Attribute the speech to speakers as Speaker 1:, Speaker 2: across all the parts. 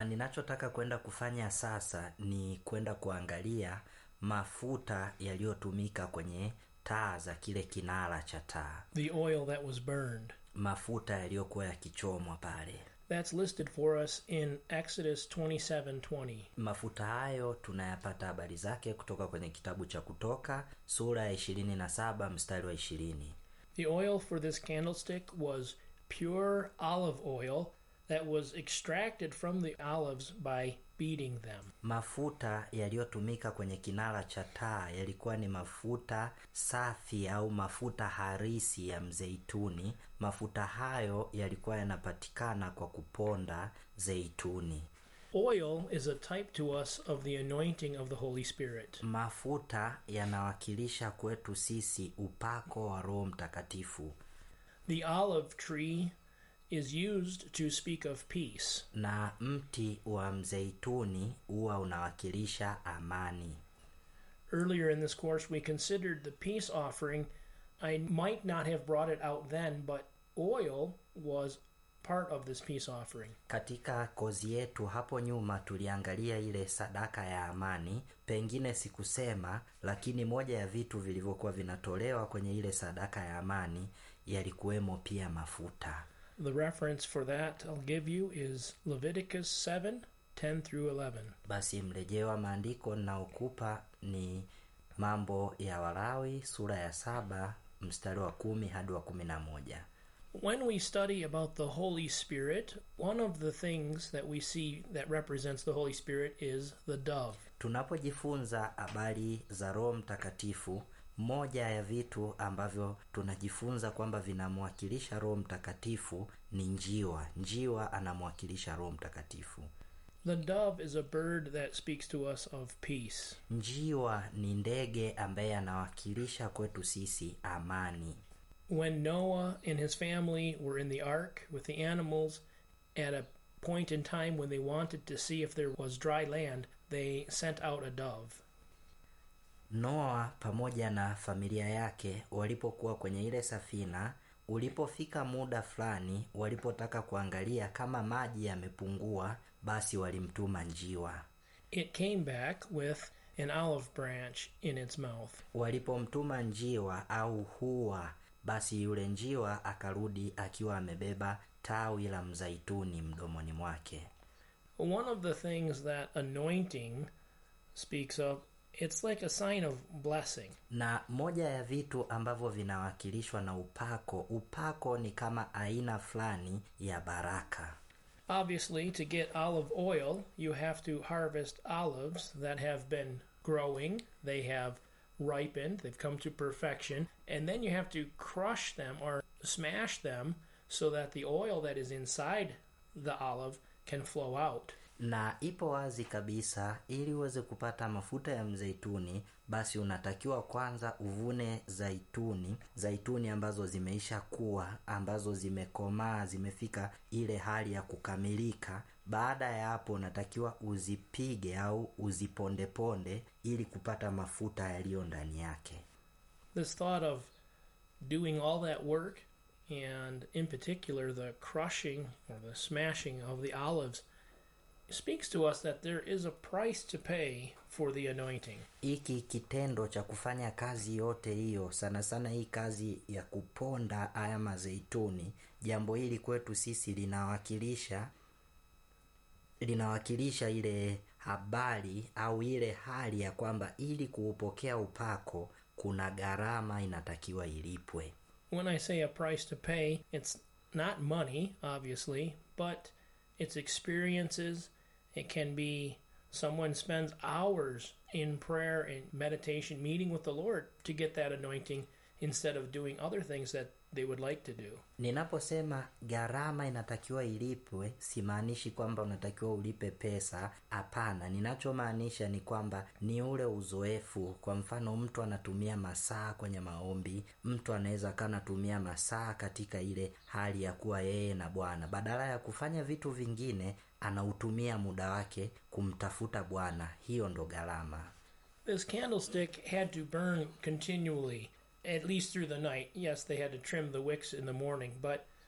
Speaker 1: ninachotaka kwenda kufanya sasa ni kwenda kuangalia mafuta yaliyotumika kwenye taa za kile kinara cha taa
Speaker 2: the oil that was burned.
Speaker 1: mafuta yaliyokuwa yakichomwa pale
Speaker 2: That's listed for us in Exodus 27:20.
Speaker 1: mafuta hayo tunayapata habari zake kutoka kwenye kitabu cha kutoka sura ya 27 mstari wa 20
Speaker 2: The oil for this candlestick was pure olive oil that was extracted from the olives by beating them.
Speaker 1: mafuta yaliyotumika kwenye kinara cha taa yalikuwa ni mafuta safi au mafuta harisi ya mzeituni mafuta hayo yalikuwa yanapatikana kwa kuponda zeituni
Speaker 2: Oil is a type to us of the anointing of the Holy Spirit.
Speaker 1: mafuta yanawakilisha kwetu sisi upako wa roho mtakatifu
Speaker 2: The olive tree is used to speak of peace.
Speaker 1: na mti wa mzeituni huwa unawakilisha amani
Speaker 2: Earlier in this course, we considered the peace offering. I might not have brought it out then, but oil was part of this peace offering.
Speaker 1: katika kozi yetu hapo nyuma tuliangalia ile sadaka ya amani pengine sikusema lakini moja ya vitu vilivyokuwa vinatolewa kwenye ile sadaka ya amani yalikuwemo pia mafuta
Speaker 2: The reference for that I'll give you is Leviticus 7 10 through 11.
Speaker 1: basi mrejeo wa maandiko ninaokupa ni mambo ya walawi sura ya saba mstari wa kumi hadi wa kumi na moja
Speaker 2: When we study about the Holy Spirit, one of the things that we see that represents the Holy Spirit is the dove.
Speaker 1: tunapojifunza habari za roho mtakatifu moja ya vitu ambavyo tunajifunza kwamba vinamwakilisha roho mtakatifu ni njiwa njiwa anamwakilisha roho mtakatifu
Speaker 2: The dove is a bird that speaks to us of peace.
Speaker 1: njiwa ni ndege ambaye anawakilisha kwetu sisi amani
Speaker 2: When Noah and his family were in the ark with the animals, at a point in time when they wanted to see if there was dry land, they sent out a dove.
Speaker 1: noa pamoja na familia yake walipokuwa kwenye ile safina ulipofika muda fulani walipotaka kuangalia kama maji yamepungua basi walimtuma njiwa
Speaker 2: It came back with an olive branch in its mouth.
Speaker 1: walipomtuma njiwa au hua basi yule njiwa akarudi akiwa amebeba tawi la mzaituni mdomoni mwake
Speaker 2: One of the things that anointing speaks of, it's like a sign of blessing.
Speaker 1: na moja ya vitu ambavyo vinawakilishwa na upako upako ni kama aina fulani ya baraka
Speaker 2: Obviously, to get olive oil, you have to harvest olives that have been growing, they have ripened, they've come to perfection, and then you have to crush them or smash them so that the oil that is inside the olive can flow out.
Speaker 1: na ipo wazi kabisa ili uweze kupata mafuta ya mzeituni basi unatakiwa kwanza uvune zaituni zaituni ambazo zimeisha kuwa ambazo zimekomaa zimefika ile hali ya kukamilika baada ya hapo unatakiwa uzipige au uzipondeponde ili kupata mafuta yaliyo ndani yake
Speaker 2: This thought of doing all that work, and in particular the crushing or the smashing of the olives, speaks to us that there is a price to pay for the anointing.
Speaker 1: hiki kitendo cha kufanya kazi yote hiyo sana sana hii kazi ya kuponda haya mazeituni jambo hili kwetu sisi linawakilisha linawakilisha ile habari au ile hali ya kwamba ili kuupokea upako kuna gharama inatakiwa ilipwe
Speaker 2: When I say a price to pay, it's not money, obviously, but it's experiences. It can be someone spends hours in prayer and meditation, meeting with the Lord to get that anointing instead of doing other things that they would like to do.
Speaker 1: ninaposema gharama inatakiwa ilipwe simaanishi kwamba unatakiwa ulipe pesa hapana ninachomaanisha ni kwamba ni ule uzoefu kwa mfano mtu anatumia masaa kwenye maombi mtu anaweza kaa anatumia masaa katika ile hali ya kuwa yeye na bwana badala ya kufanya vitu vingine anautumia muda wake kumtafuta bwana hiyo ndo gharama
Speaker 2: This candlestick had to burn continually, at least through the night. Yes, they had to trim the wicks in the morning, but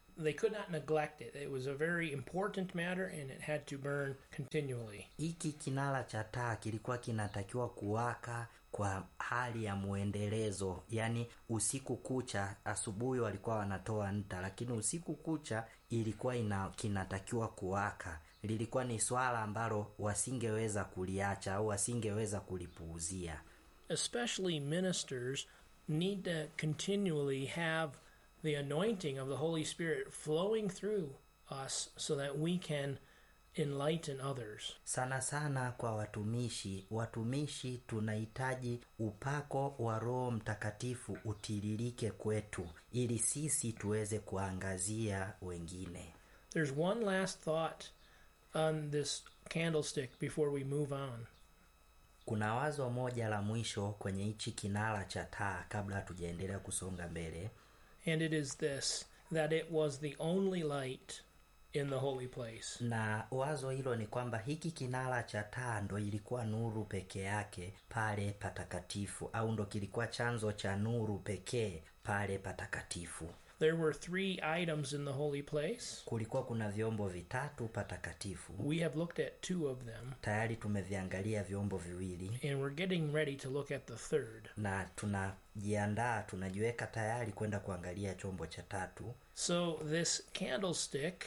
Speaker 2: they could not neglect it. It was a very important matter and it had to burn continually.
Speaker 1: hiki kinara cha taa kilikuwa kinatakiwa kuwaka kwa hali ya mwendelezo yaani usiku kucha asubuhi walikuwa wanatoa nta lakini usiku kucha ilikuwa ina kinatakiwa kuwaka lilikuwa ni swala ambalo wasingeweza kuliacha au wasingeweza kulipuuzia
Speaker 2: Especially ministers need to continually have the anointing of the Holy Spirit flowing through us so that we can enlighten others.
Speaker 1: sana sana kwa watumishi watumishi tunahitaji upako wa roho mtakatifu utiririke kwetu ili sisi tuweze kuangazia wengine
Speaker 2: There's one last thought on this candlestick before we move on.
Speaker 1: kuna wazo moja la mwisho kwenye hichi kinara cha taa kabla hatujaendelea kusonga mbele
Speaker 2: And it is this that it was the only light in the holy place.
Speaker 1: na wazo hilo ni kwamba hiki kinara cha taa ndo ilikuwa nuru peke yake pale patakatifu au ndo kilikuwa chanzo cha nuru pekee pale patakatifu
Speaker 2: There were three items in the holy place.
Speaker 1: kulikuwa kuna vyombo vitatu patakatifu
Speaker 2: We have looked at two of them,
Speaker 1: tayari tumeviangalia vyombo viwili
Speaker 2: and we're getting ready to look at the third.
Speaker 1: na tunajiandaa tunajiweka tayari kwenda kuangalia chombo cha tatu
Speaker 2: So, this candlestick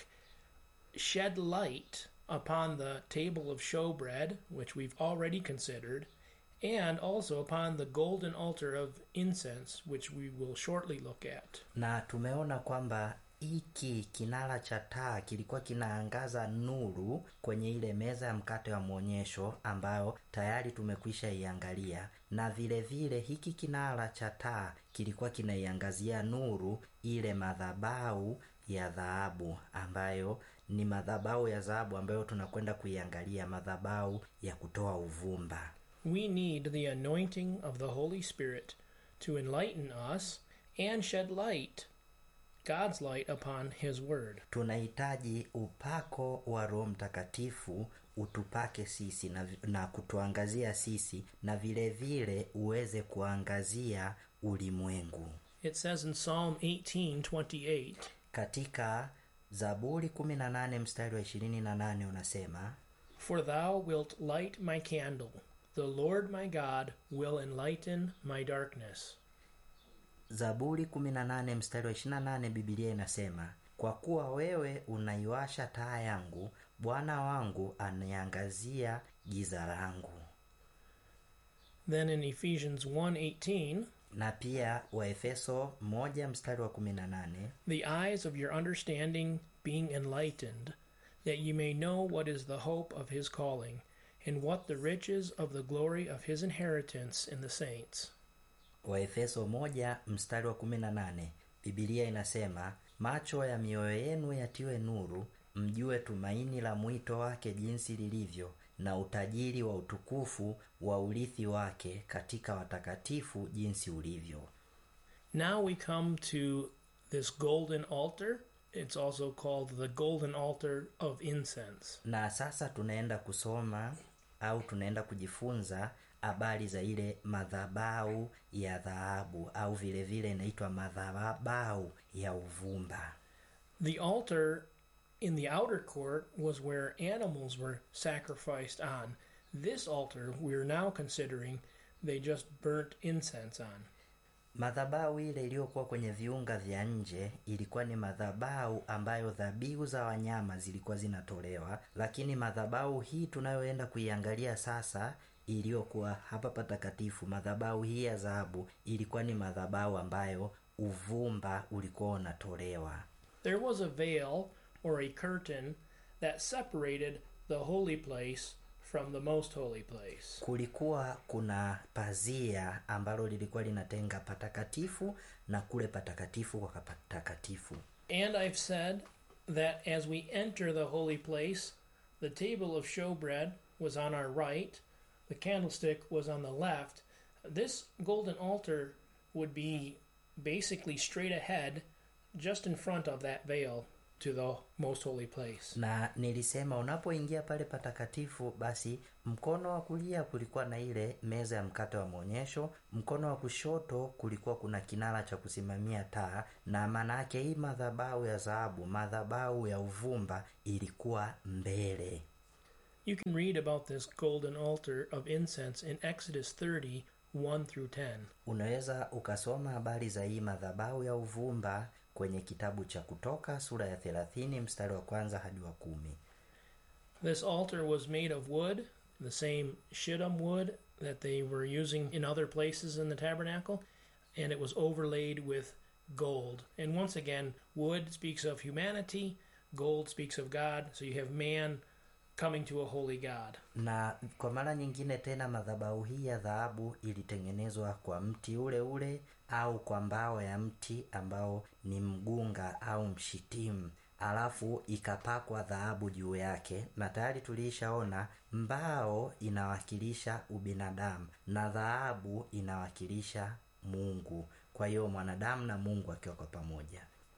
Speaker 2: shed light upon the table of showbread, which we've already considered, and also upon the golden altar of incense, which we will shortly look at.
Speaker 1: na tumeona kwamba hiki kinara cha taa kilikuwa kinaangaza nuru kwenye ile meza ya mkate wa mwonyesho ambayo tayari tumekwisha iangalia na vile vile hiki kinara cha taa kilikuwa kinaiangazia nuru ile madhabau ya dhahabu ambayo ni madhabau ya dhahabu ambayo tunakwenda kuiangalia madhabau ya kutoa uvumba
Speaker 2: We need the anointing of the Holy Spirit to enlighten us and shed light, God's light, upon His Word.
Speaker 1: tunahitaji upako wa roho mtakatifu utupake sisi na, na kutuangazia sisi na vile vile uweze kuangazia ulimwengu
Speaker 2: It says in Psalm 18:28,
Speaker 1: katika zaburi 18 mstari wa 28 unasema
Speaker 2: For thou wilt light my candle. The Lord my God will enlighten my darkness.
Speaker 1: zaburi 18 mstari wa 28 bibilia inasema kwa kuwa wewe unaiwasha taa yangu bwana wangu aniangazia giza langu
Speaker 2: Then in Ephesians 1:18,
Speaker 1: na pia waefeso 1 mstari wa 18
Speaker 2: the eyes of your understanding being enlightened, that ye may know what is the hope of his calling, and what the riches of the glory of his inheritance in the saints.
Speaker 1: waefeso moja mstari wa 18 bibilia inasema macho ya mioyo yenu yatiwe nuru mjue tumaini la mwito wake jinsi lilivyo na utajiri wa utukufu wa urithi wake katika watakatifu jinsi ulivyo
Speaker 2: Now we come to this golden altar. It's also called the golden altar of incense.
Speaker 1: na sasa tunaenda kusoma au tunaenda kujifunza habari za ile madhabau ya dhahabu au vile vile inaitwa madhabau ya uvumba
Speaker 2: The altar in the outer court was where animals were sacrificed on. This altar we're now considering they just burnt incense on.
Speaker 1: madhabau ile iliyokuwa kwenye viunga vya nje ilikuwa ni madhabau ambayo dhabihu za wanyama zilikuwa zinatolewa lakini madhabau hii tunayoenda kuiangalia sasa iliyokuwa hapa patakatifu madhabau hii ya dhahabu ilikuwa ni madhabau ambayo uvumba ulikuwa unatolewa
Speaker 2: There was a veil or a curtain that separated the holy place from the most holy place.
Speaker 1: kulikuwa kuna pazia ambalo lilikuwa linatenga patakatifu na kule patakatifu kwa patakatifu
Speaker 2: And I've said that as we enter the holy place, the table of showbread was on our right, the candlestick was on the left. This golden altar would be basically straight ahead, just in front of that veil to the most holy place.
Speaker 1: na nilisema unapoingia pale patakatifu basi mkono wa kulia kulikuwa na ile meza ya mkate wa maonyesho mkono wa kushoto kulikuwa kuna kinara cha kusimamia taa na maana yake hii madhabahu ya dhahabu madhabahu ya uvumba ilikuwa mbele
Speaker 2: You can read about this golden altar of incense in Exodus 30 1 through 10.
Speaker 1: unaweza ukasoma habari za hii madhabahu ya uvumba kwenye kitabu cha kutoka sura ya 30 mstari wa kwanza hadi wa kumi
Speaker 2: This altar was made of wood, the same shittim wood that they were using in other places in the tabernacle, and it was overlaid with gold. And once again, wood speaks of humanity, gold speaks of God, so you have man coming to a holy God.
Speaker 1: na kwa mara nyingine tena madhabahu hii ya dhahabu ilitengenezwa kwa mti ule ule au kwa mbao ya mti ambao ni mgunga au mshitimu alafu ikapakwa dhahabu juu yake na tayari tuliishaona mbao inawakilisha ubinadamu na dhahabu inawakilisha mungu kwa hiyo mwanadamu na mungu akiwa kwa pamoja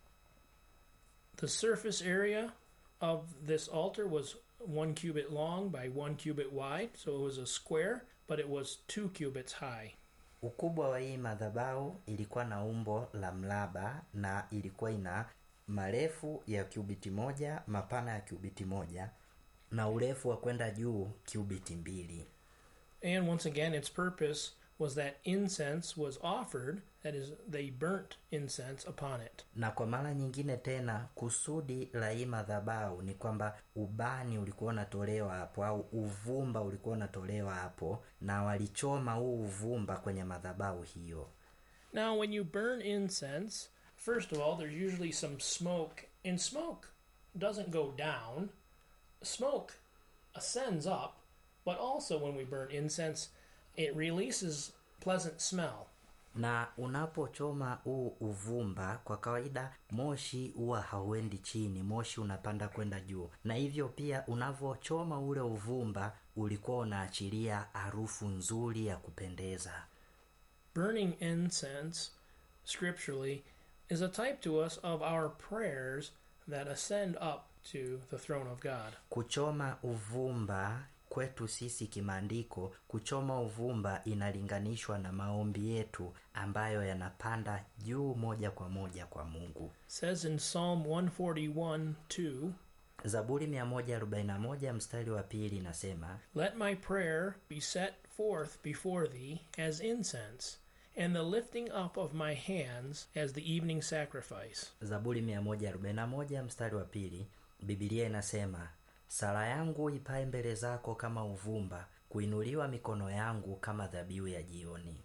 Speaker 2: The surface area of this altar was one cubit long by one cubit wide, so it was a square, but it was two cubits high.
Speaker 1: ukubwa wa hii madhabahu ilikuwa na umbo la mraba na ilikuwa ina marefu ya kiubiti moja mapana ya kiubiti moja na urefu wa kwenda juu kiubiti mbili
Speaker 2: And once again, its purpose was that incense was offered, that is, they burnt incense upon it.
Speaker 1: na kwa mara nyingine tena kusudi la hii madhabahu ni kwamba ubani ulikuwa unatolewa hapo au uvumba ulikuwa unatolewa hapo na walichoma huu uvumba kwenye madhabahu hiyo
Speaker 2: Now, when you burn incense, first of all, there's usually some smoke, and smoke doesn't go down. Smoke ascends up, but also when we burn incense, it releases pleasant smell.
Speaker 1: na unapochoma huu uvumba kwa kawaida moshi huwa hauendi chini moshi unapanda kwenda juu na hivyo pia unavyochoma ule uvumba ulikuwa unaachilia harufu nzuri ya kupendeza
Speaker 2: Burning incense, scripturally, is a type to us of our prayers that ascend up to the throne of God.
Speaker 1: kuchoma uvumba kwetu sisi kimaandiko kuchoma uvumba inalinganishwa na maombi yetu ambayo yanapanda juu moja kwa moja kwa mungu
Speaker 2: says in Psalm 141 2,
Speaker 1: zaburi 141 mstari wa pili inasema
Speaker 2: Let my prayer be set forth before thee as incense, and the lifting up of my hands as the evening sacrifice.
Speaker 1: zaburi 141 mstari wa pili bibilia inasema sala yangu ipae mbele zako kama uvumba kuinuliwa mikono yangu kama dhabihu ya jioni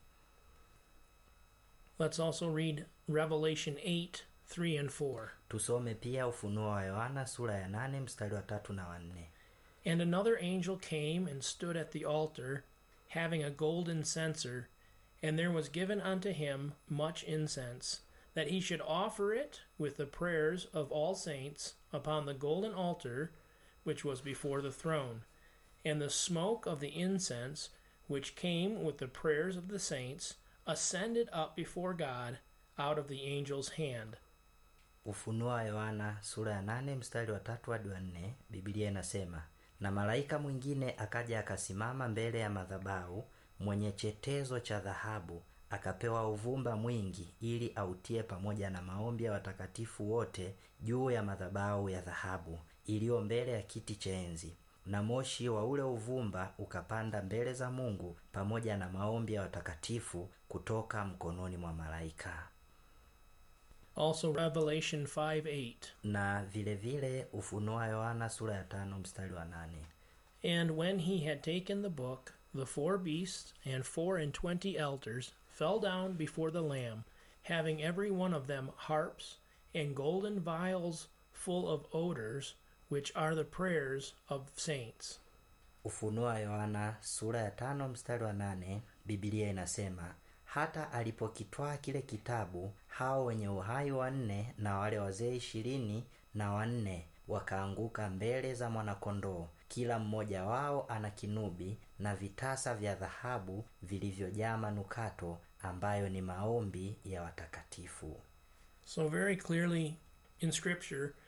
Speaker 2: Let's also read Revelation 8 3 and 4.
Speaker 1: tusome pia ufunuo wa yohana sura ya 8 mstari wa tatu na wanne
Speaker 2: And another angel came and stood at the altar, having a golden censer, and there was given unto him much incense, that he should offer it with the prayers of all saints upon the golden altar which was before the throne. And the smoke of the incense, which came with the prayers of the saints, ascended up before God out of the angel's hand.
Speaker 1: ufunuo wa yohana sura ya 8 mstari wa tatu hadi wa nne bibilia inasema na malaika mwingine akaja akasimama mbele ya madhabahu mwenye chetezo cha dhahabu akapewa uvumba mwingi ili autie pamoja na maombi ya watakatifu wote juu ya madhabahu ya dhahabu iliyo mbele ya kiti cha enzi na moshi wa ule uvumba ukapanda mbele za mungu pamoja na maombi ya watakatifu kutoka mkononi mwa malaika
Speaker 2: Also, Revelation 5 8.
Speaker 1: na vile vile ufunuo wa yohana sura ya tano mstari wa nane
Speaker 2: And when he had taken the book, the four beasts and four and twenty elders fell down before the Lamb, having every one of them harps and golden vials full of odors, which are the prayers of saints.
Speaker 1: ufunuo wa yohana sura ya tano mstari wa nane bibilia inasema hata alipokitwaa kile kitabu hao wenye uhai wanne na wale wazee ishirini na wanne wakaanguka mbele za mwanakondoo kila mmoja wao ana kinubi na vitasa vya dhahabu vilivyojaa manukato ambayo ni maombi ya watakatifu
Speaker 2: So, very clearly in Scripture,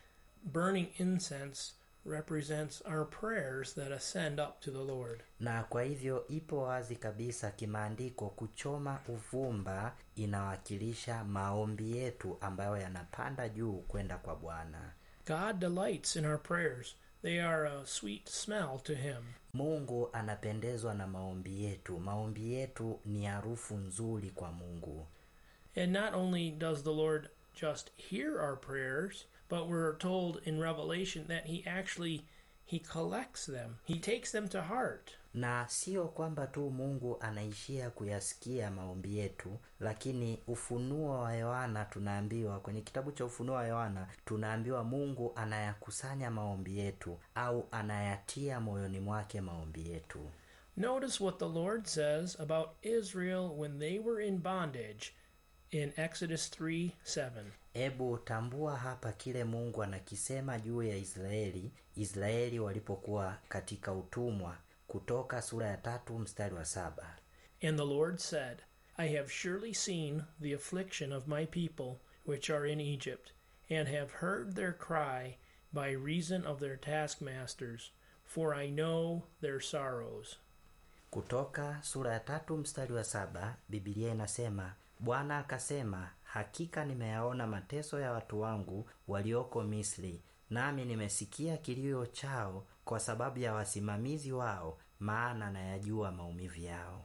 Speaker 2: burning incense represents our prayers that ascend up to the Lord.
Speaker 1: na kwa hivyo ipo wazi kabisa kimaandiko kuchoma uvumba inawakilisha maombi yetu ambayo yanapanda juu kwenda kwa bwana
Speaker 2: God delights in our prayers. They are a sweet smell to him.
Speaker 1: mungu anapendezwa na maombi yetu maombi yetu ni harufu nzuri kwa mungu
Speaker 2: And not only does the Lord just hear our prayers, but we're told in Revelation that he actually he collects them. He takes them to heart.
Speaker 1: na sio kwamba tu mungu anaishia kuyasikia maombi yetu lakini ufunuo wa yohana tunaambiwa kwenye kitabu cha ufunuo wa yohana tunaambiwa mungu anayakusanya maombi yetu au anayatia moyoni mwake maombi yetu
Speaker 2: Notice what the Lord says about Israel when they were in bondage in Exodus 3 7.
Speaker 1: hebu tambua hapa kile mungu anakisema juu ya israeli israeli walipokuwa katika utumwa kutoka sura ya tatu mstari wa saba
Speaker 2: And the Lord said, I have surely seen the affliction of my people which are in Egypt, and have heard their cry by reason of their taskmasters, for I know their sorrows.
Speaker 1: kutoka sura ya tatu mstari wa saba bibilia inasema bwana akasema hakika nimeyaona mateso ya watu wangu walioko misri nami nimesikia kilio chao kwa sababu ya wasimamizi wao maana nayajua maumivu yao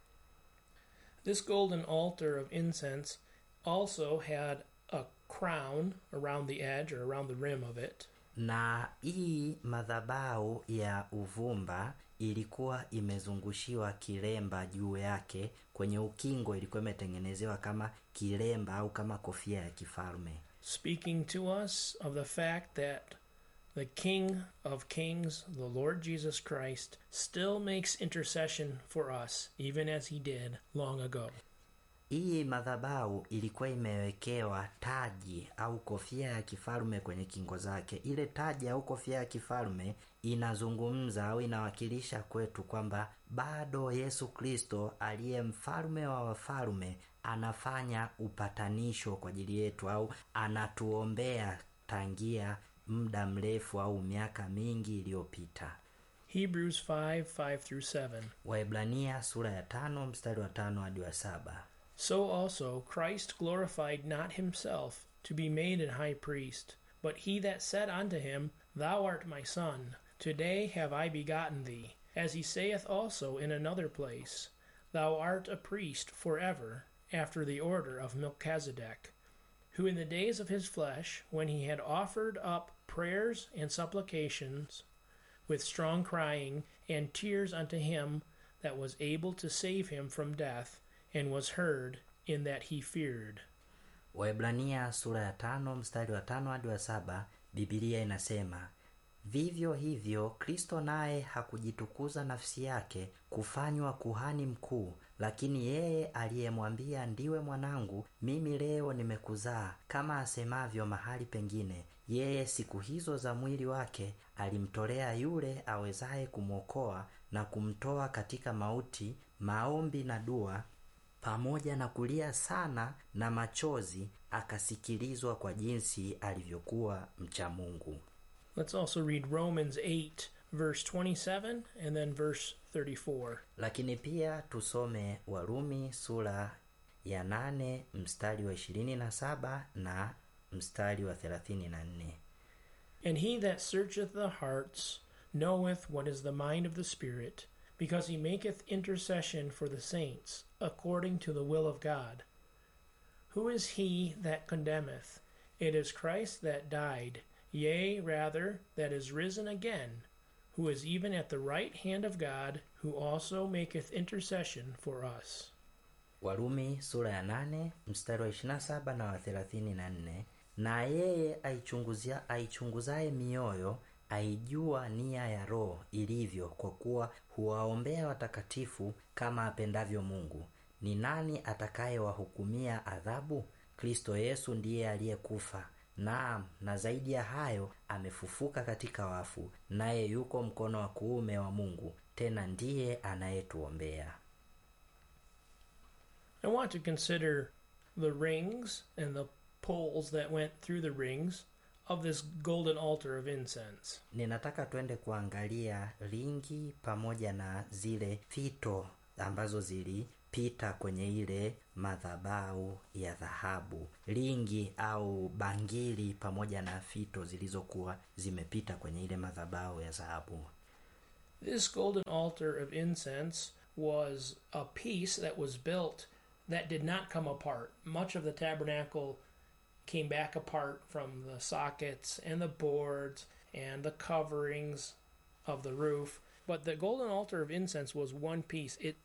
Speaker 2: This golden altar of incense also had a crown around the edge or around the rim of it.
Speaker 1: na hii madhabau ya uvumba ilikuwa imezungushiwa kilemba juu yake kwenye ukingo ilikuwa imetengenezewa kama kilemba au kama kofia ya kifalme
Speaker 2: speaking to us of the fact that the King of Kings, the Lord Jesus Christ, still makes intercession for us, even as he did long ago.
Speaker 1: hii madhabau ilikuwa imewekewa taji au kofia ya kifalme kwenye kingo zake ile taji au kofia ya kifalme inazungumza au inawakilisha kwetu kwamba bado yesu kristo aliye mfalme wa wafalme anafanya upatanisho kwa ajili yetu au anatuombea tangia muda mrefu au miaka mingi iliyopita
Speaker 2: Hebrews 5 5 through 7.
Speaker 1: waibrania sura ya tano mstari wa tano hadi wa saba
Speaker 2: So also Christ glorified not himself to be made an high priest, but he that said unto him, Thou art my son, today have I begotten thee. As he saith also in another place, Thou art a priest forever, after the order of Melchizedek, who in the days of his flesh, when he had offered up prayers and supplications, with strong crying and tears unto him that was able to save him from death, and was heard in that he feared.
Speaker 1: waibrania sura ya tano mstari wa tano hadi wa saba bibilia inasema vivyo hivyo kristo naye hakujitukuza nafsi yake kufanywa kuhani mkuu lakini yeye aliyemwambia ndiwe mwanangu mimi leo nimekuzaa kama asemavyo mahali pengine yeye siku hizo za mwili wake alimtolea yule awezaye kumwokoa na kumtoa katika mauti maombi na dua pamoja na kulia sana na machozi akasikilizwa kwa jinsi alivyokuwa mcha mungu
Speaker 2: Let's also read Romans 8, verse 27, and then verse 34.
Speaker 1: lakini pia tusome warumi sura ya nane mstari wa ishirini na saba na mstari wa thelathini na nne
Speaker 2: And he that searcheth the hearts knoweth what is the mind of the Spirit, because he maketh intercession for the saints, according to the will of God. Who is he that condemneth? It is Christ that died, yea, rather, that is risen again, who is even at the right hand of God, who also maketh intercession for us.
Speaker 1: warumi sura ya nane mstari wa ishirina saba na wa thelathini na nne na yeye aichunguzia aichunguzaye mioyo aijua nia ya roho ilivyo kwa kuwa huwaombea watakatifu kama apendavyo mungu ni nani atakayewahukumia adhabu kristo yesu ndiye aliyekufa naam na zaidi ya hayo amefufuka katika wafu naye yuko mkono wa kuume wa mungu tena ndiye anayetuombea
Speaker 2: I want to consider the rings and the poles that went through the rings of this golden altar of incense.
Speaker 1: ninataka twende kuangalia ringi pamoja na zile fito ambazo zilipita kwenye ile madhabau ya dhahabu ringi au bangili pamoja na fito zilizokuwa zimepita kwenye ile madhabau ya dhahabu
Speaker 2: This golden altar of incense was a piece that was built that did not come apart. Much of the tabernacle came back apart from the sockets and the boards and the coverings of the roof. But the golden altar of incense was one piece. It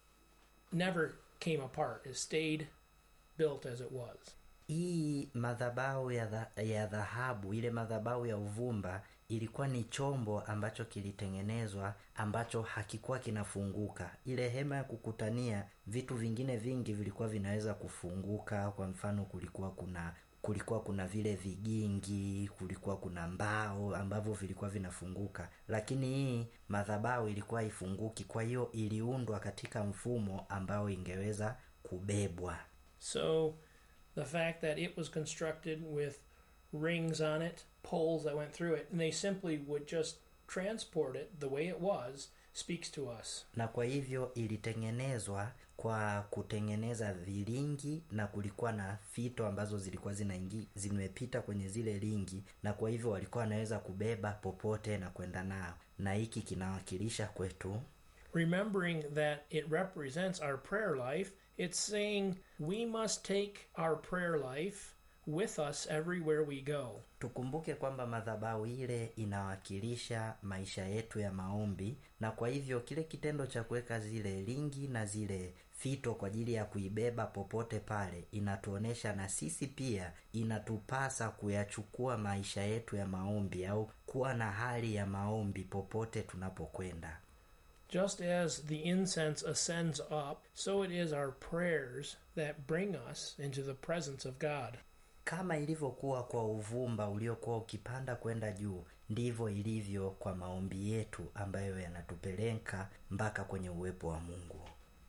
Speaker 2: never came apart, it stayed built as it was.
Speaker 1: hii madhabau ya dha- ya dhahabu ile madhabau ya uvumba ilikuwa ni chombo ambacho kilitengenezwa ambacho hakikuwa kinafunguka ile hema ya kukutania vitu vingine vingi vilikuwa vinaweza kufunguka kwa mfano kulikuwa kuna kulikuwa kuna vile vigingi kulikuwa kuna mbao ambavyo vilikuwa vinafunguka lakini hii madhabau ilikuwa ifunguki kwa hiyo iliundwa katika mfumo ambao ingeweza kubebwa
Speaker 2: So the fact that it was constructed with rings on it, poles that went through it, and they simply would just transport it the way it was speaks to us.
Speaker 1: na kwa hivyo ilitengenezwa kwa kutengeneza viringi na kulikuwa na fito ambazo zilikuwa zinaingi zimepita kwenye zile ringi na kwa hivyo walikuwa wanaweza kubeba popote na kwenda nao na hiki kinawakilisha kwetu
Speaker 2: Remembering that it represents our prayer life, it's saying we must take our prayer life with us everywhere we go.
Speaker 1: tukumbuke kwamba madhabahu ile inawakilisha maisha yetu ya maombi na kwa hivyo kile kitendo cha kuweka zile ringi na zile fito kwa ajili ya kuibeba popote pale inatuonesha na sisi pia inatupasa kuyachukua maisha yetu ya maombi au kuwa na hali ya maombi popote tunapokwenda
Speaker 2: Just as the incense ascends up, so it is our prayers that bring us into the presence of God.
Speaker 1: kama ilivyokuwa kwa uvumba uliokuwa ukipanda kwenda juu ndivyo ilivyo kwa maombi yetu ambayo yanatupeleka mpaka kwenye uwepo wa mungu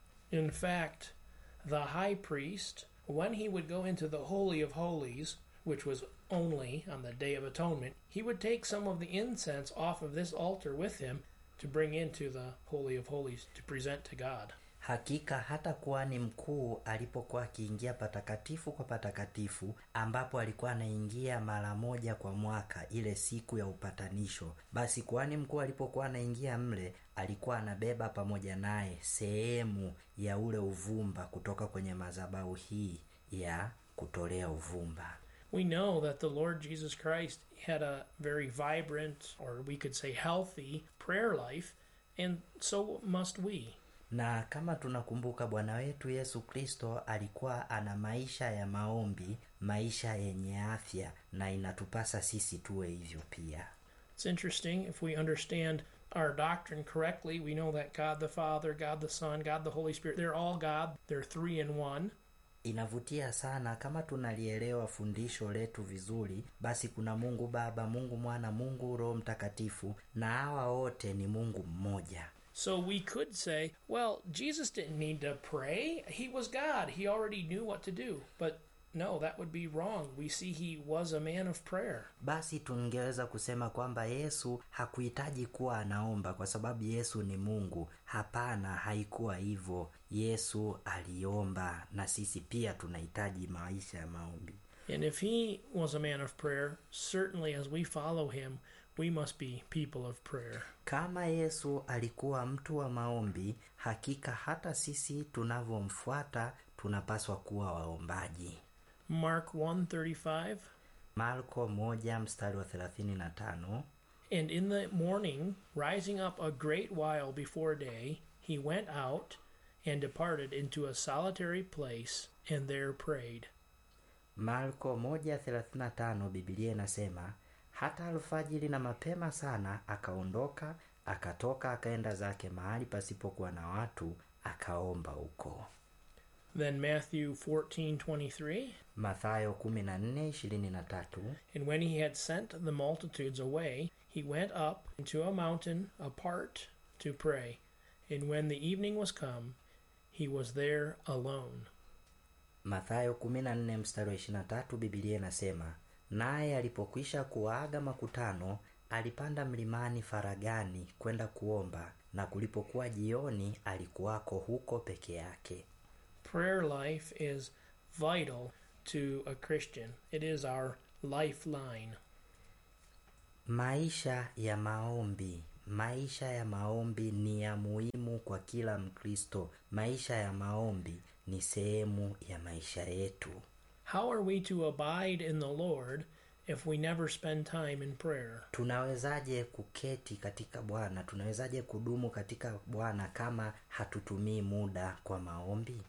Speaker 2: In fact, the high priest, when he would go into the Holy of Holies, which was only on the Day of Atonement, he would take some of the incense off of this altar with him to bring into the Holy of Holies to present to God.
Speaker 1: hakika hata kuhani mkuu alipokuwa akiingia patakatifu kwa patakatifu ambapo alikuwa anaingia mara moja kwa mwaka ile siku ya upatanisho basi kuhani mkuu alipokuwa anaingia mle alikuwa anabeba pamoja naye sehemu ya ule uvumba kutoka kwenye madhabahu hii ya kutolea uvumba
Speaker 2: We know that the Lord Jesus Christ had a very vibrant, or we could say healthy, prayer life, and so must we.
Speaker 1: na kama tunakumbuka bwana wetu yesu kristo alikuwa ana maisha ya maombi maisha yenye afya na inatupasa sisi tuwe hivyo pia
Speaker 2: It's interesting if we understand our doctrine correctly. We know that God the Father, God the Son, God the Holy Spirit, they're all God. They're three in one.
Speaker 1: inavutia sana kama tunalielewa fundisho letu vizuri basi kuna mungu baba mungu mwana mungu roho mtakatifu na hawa wote ni mungu mmoja
Speaker 2: So we could say, well, Jesus didn't need to pray. He was God. He already knew what to do. But no, that would be wrong. We see he was a man of prayer.
Speaker 1: basi tungeweza kusema kwamba yesu hakuhitaji kuwa anaomba kwa sababu yesu ni mungu hapana haikuwa hivyo yesu aliomba na sisi pia tunahitaji maisha ya maombi
Speaker 2: And if he was a man of prayer, certainly as we follow him, we must be people of prayer.
Speaker 1: kama yesu alikuwa mtu wa maombi hakika hata sisi tunavyomfuata tunapaswa kuwa waombaji
Speaker 2: Mark 135
Speaker 1: marko moja mstari wa thelathini na tano
Speaker 2: And in the morning, rising up a great while before day, he went out and departed into a solitary place and there prayed.
Speaker 1: marko moja thelathini na tano bibilia inasema hata alfajiri na mapema sana akaondoka akatoka akaenda zake mahali pasipokuwa na watu akaomba huko
Speaker 2: Then Matthew 14:23,
Speaker 1: mathayo kumi na nne ishirini na tatu
Speaker 2: and when he had sent the multitudes away, he went up into a mountain apart to pray. And when the evening was come, he was there alone.
Speaker 1: mathayo kumi na nne mstari wa ishirini na tatu bibilia inasema naye alipokwisha kuwaaga makutano alipanda mlimani faragani kwenda kuomba na kulipokuwa jioni alikuwako huko peke yake
Speaker 2: Prayer life is vital to a Christian, it is our lifeline.
Speaker 1: maisha ya maombi maisha ya maombi ni ya muhimu kwa kila mkristo maisha ya maombi ni sehemu ya maisha yetu
Speaker 2: How are we to abide in the Lord if we never spend time in prayer?
Speaker 1: tunawezaje kuketi katika bwana tunawezaje kudumu katika bwana kama hatutumii muda kwa maombi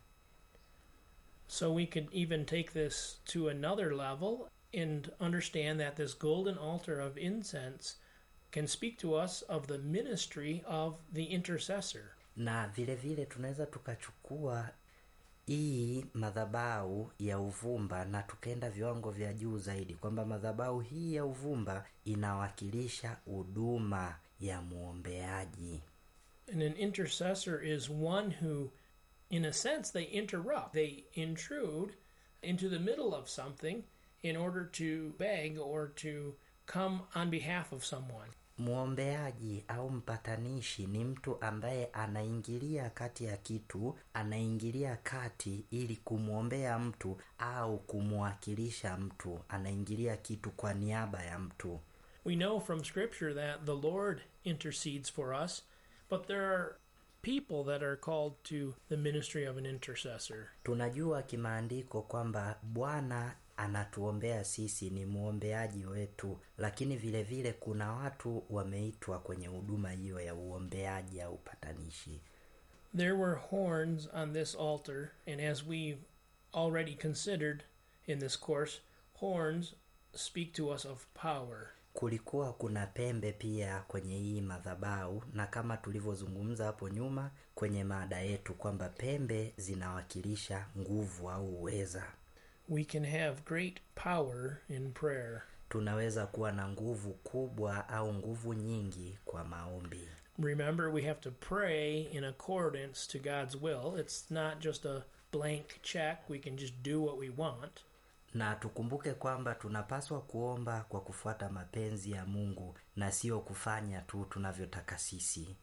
Speaker 2: So we could even take this to another level and understand that this golden altar of incense can speak to us of the ministry of the intercessor.
Speaker 1: na vile vile tunaweza tukachukua hii madhabau ya uvumba na tukaenda viwango vya juu zaidi kwamba madhabau hii ya uvumba inawakilisha huduma ya mwombeaji
Speaker 2: And an intercessor is one who, in a sense, they interrupt, they intrude into the middle of something in order to beg or to come on behalf of someone.
Speaker 1: mwombeaji au mpatanishi ni mtu ambaye anaingilia kati ya kitu anaingilia kati ili kumwombea mtu au kumwakilisha mtu anaingilia kitu kwa niaba ya mtu
Speaker 2: We know from Scripture that the Lord intercedes for us, but there are people that are called to the ministry of an intercessor.
Speaker 1: tunajua kimaandiko kwamba bwana anatuombea sisi ni mwombeaji wetu lakini vile vile kuna watu wameitwa kwenye huduma hiyo ya uombeaji au upatanishi
Speaker 2: There were horns on this altar, and as we already considered in this course, horns speak to us of power.
Speaker 1: kulikuwa kuna pembe pia kwenye hii madhabau na kama tulivyozungumza hapo nyuma kwenye mada yetu kwamba pembe zinawakilisha nguvu au uweza
Speaker 2: We can have great power in prayer.
Speaker 1: tunaweza kuwa na nguvu kubwa au nguvu nyingi kwa maombi
Speaker 2: Remember, we have to pray in accordance to God's will. It's not just a blank check, we can just do what we want.
Speaker 1: na tukumbuke kwamba tunapaswa kuomba kwa kufuata mapenzi ya mungu na sio kufanya tu tunavyotaka sisi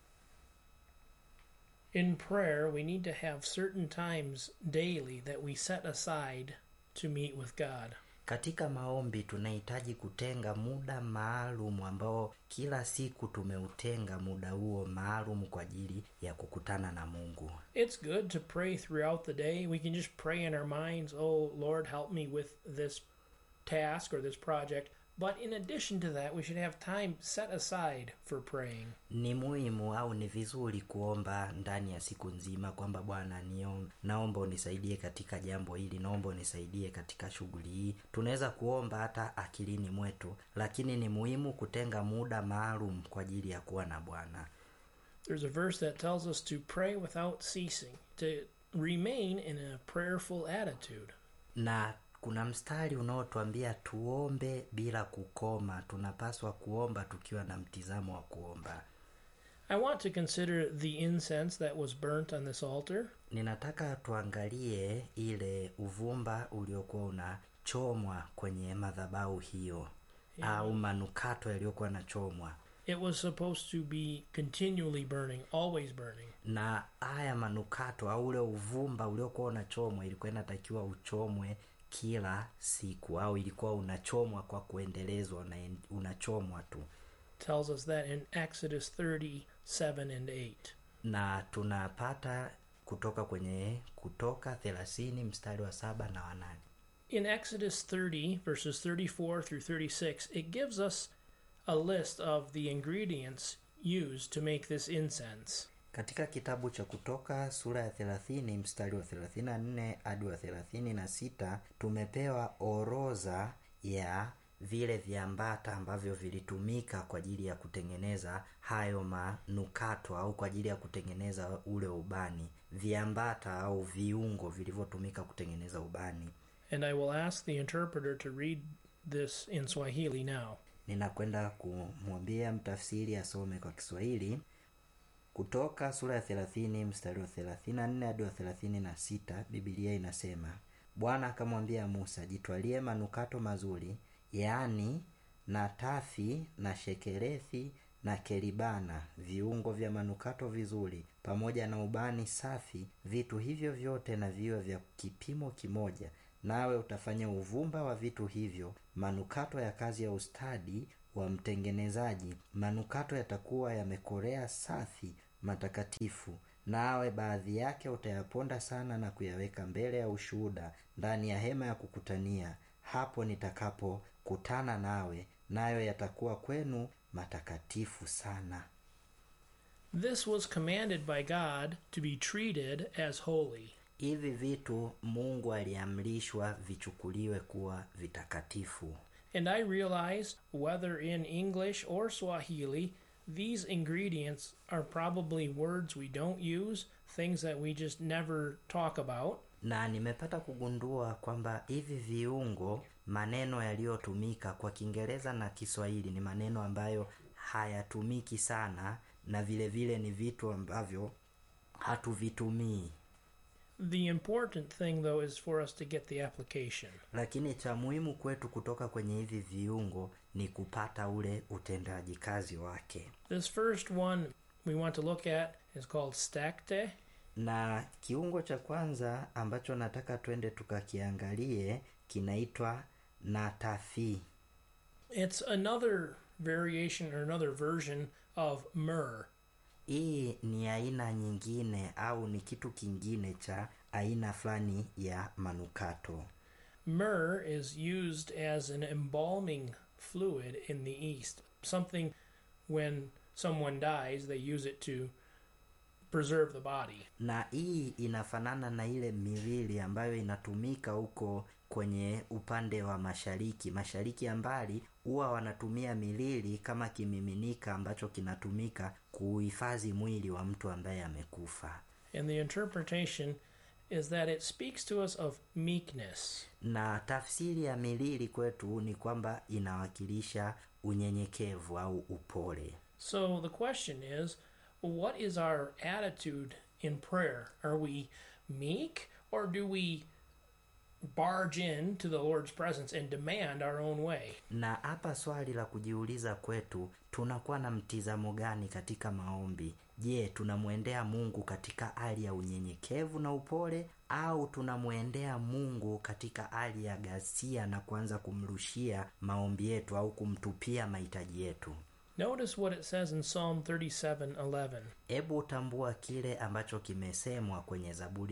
Speaker 2: In prayer, we need to have certain times daily that we set aside to meet with God.
Speaker 1: katika maombi tunahitaji kutenga muda maalum ambao kila siku tumeutenga muda huo maalum kwa ajili ya kukutana na mungu
Speaker 2: It's good to pray throughout the day. We can just pray in our minds, oh, Lord, help me with this task or this project. But in addition to that, we should have time set aside for praying.
Speaker 1: ni muhimu au ni vizuri kuomba ndani ya siku nzima kwamba bwana nio- naomba unisaidie katika jambo hili naomba unisaidie katika shughuli hii tunaweza kuomba hata akilini mwetu lakini ni muhimu kutenga muda maalum kwa ajili ya kuwa na bwana
Speaker 2: There's a verse that tells us to pray without ceasing, to remain in a prayerful attitude.
Speaker 1: na kuna mstari unaotuambia tuombe bila kukoma tunapaswa kuomba tukiwa na mtizamo wa kuomba
Speaker 2: I want to consider the incense that was burnt on this altar.
Speaker 1: ninataka tuangalie ile uvumba uliokuwa unachomwa kwenye madhabahu hiyo au manukato yaliyokuwa yanachomwa
Speaker 2: It was supposed to be continually burning, always burning.
Speaker 1: na haya manukato au ule uvumba uliokuwa unachomwa ilikuwa inatakiwa uchomwe kila siku au ilikuwa unachomwa kwa kuendelezwa na unachomwa tu
Speaker 2: tells us that in Exodus 37 and 8.
Speaker 1: na tunapata kutoka kwenye kutoka thelathini mstari wa saba na wanane
Speaker 2: In Exodus 30, verses 34 through 36, it gives us a list of the ingredients used to make this incense.
Speaker 1: katika kitabu cha kutoka sura ya thelathini mstari wa thelathini na nne hadi wa thelathini na sita tumepewa orodha ya vile viambata ambavyo vilitumika kwa ajili ya kutengeneza hayo manukato au kwa ajili ya kutengeneza ule ubani viambata au viungo vilivyotumika kutengeneza ubani
Speaker 2: And I will ask the interpreter to read this in Swahili now.
Speaker 1: ninakwenda kumwambia mtafsiri asome kwa kiswahili kutoka sura ya thelathini mstari wa thelathini na nne hadi wa thelathini na sita bibilia inasema bwana akamwambia musa jitwalie manukato mazuri yaani natafi na shekerethi na keribana viungo vya manukato vizuri pamoja na ubani safi vitu hivyo vyote na viwe vya kipimo kimoja nawe utafanya uvumba wa vitu hivyo manukato ya kazi ya ustadi wa mtengenezaji manukato yatakuwa yamekorea safi matakatifu nawe baadhi yake utayaponda sana na kuyaweka mbele ya ushuhuda ndani ya hema ya kukutania hapo nitakapokutana nawe nayo yatakuwa kwenu matakatifu sana
Speaker 2: This was commanded by God to be treated as holy.
Speaker 1: hivi vitu mungu aliamrishwa vichukuliwe kuwa vitakatifu
Speaker 2: And I realized, whether in English or Swahili, these ingredients are probably words we don't use, things that we just never talk about.
Speaker 1: na nimepata kugundua kwamba hivi viungo maneno yaliyotumika kwa kiingereza na kiswahili ni maneno ambayo hayatumiki sana na vile vile ni vitu ambavyo hatuvitumii
Speaker 2: The important thing, though, is for us to get the application.
Speaker 1: lakini cha muhimu kwetu kutoka kwenye hivi viungo ni kupata ule utendaji kazi wake
Speaker 2: This first one we want to look at is called stakte.
Speaker 1: na kiungo cha kwanza ambacho nataka twende tukakiangalie kinaitwa natafi
Speaker 2: It's another variation or another version of myrrh.
Speaker 1: hii ni aina nyingine au ni kitu kingine cha aina fulani ya manukato
Speaker 2: Myrrh is used as an embalming fluid in the East. Something when someone dies, they use it to preserve the body.
Speaker 1: na hii inafanana na ile miwili ambayo inatumika huko kwenye upande wa mashariki mashariki ya mbali huwa wanatumia milili kama kimiminika ambacho kinatumika kuhifadhi mwili wa mtu ambaye amekufa
Speaker 2: And the interpretation is that it speaks to us of meekness.
Speaker 1: na tafsiri ya milili kwetu ni kwamba inawakilisha unyenyekevu au upole
Speaker 2: So the question is what is our attitude in prayer? Are we meek or do we barge in to the Lord's presence and demand our own way?
Speaker 1: na hapa swali la kujiuliza kwetu tunakuwa na mtizamo gani katika maombi je tunamwendea mungu katika hali ya unyenyekevu na upole au tunamwendea mungu katika hali ya ghasia na kuanza kumrushia maombi yetu au kumtupia mahitaji yetu
Speaker 2: Notice what it says in Psalm 37:11.
Speaker 1: hebu utambua kile ambacho kimesemwa kwenye zaburi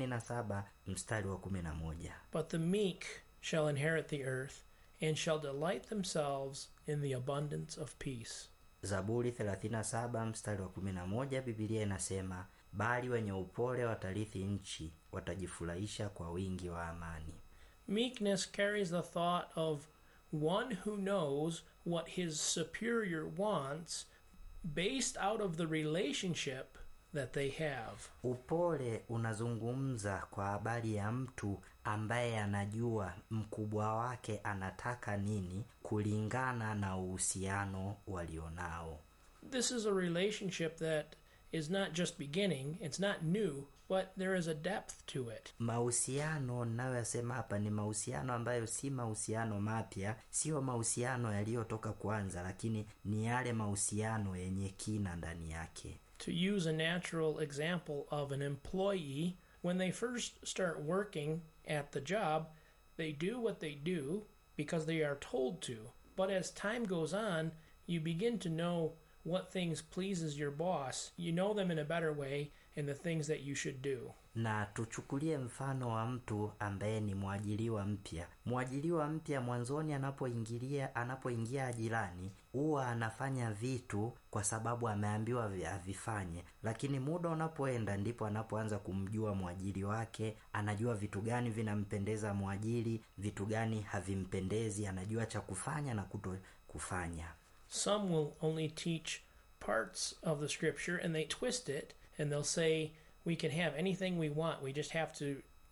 Speaker 1: 37 mstari wa 11
Speaker 2: But the meek shall inherit the earth and shall delight themselves in the abundance of peace.
Speaker 1: zaburi 37 mstari wa 11 bibilia inasema bali wenye upole watarithi nchi watajifurahisha kwa wingi wa amani
Speaker 2: Meekness carries the thought of one who knows what his superior wants based out of the relationship that they have.
Speaker 1: upole unazungumza kwa habari ya mtu ambaye anajua mkubwa wake anataka nini kulingana na uhusiano walionao
Speaker 2: This is a relationship that is not just beginning, it's not new, but there is a depth to it.
Speaker 1: mahusiano ninayoyasema hapa ni mahusiano ambayo si mahusiano mapya sio mahusiano yaliyotoka kwanza lakini ni yale mahusiano yenye kina ndani yake
Speaker 2: To use a natural example of an employee, when they first start working at the job, they do what they do because they are told to. But as time goes on, you begin to know what things pleases your boss. You know them in a better way and the things that you should do.
Speaker 1: na tuchukulie mfano wa mtu ambaye ni mwajiliwa mpya mwajiliwa mpya mwanzoni anapoingilia anapoingia ajirani huwa anafanya vitu kwa sababu ameambiwa vi- avifanye lakini muda unapoenda ndipo anapoanza kumjua mwajiri wake anajua vitu gani vinampendeza mwajiri vitu gani havimpendezi anajua cha kufanya na kuto kufanya
Speaker 2: Some will only teach parts of the scripture and they twist it and they'll say we can have anything we want. We just have to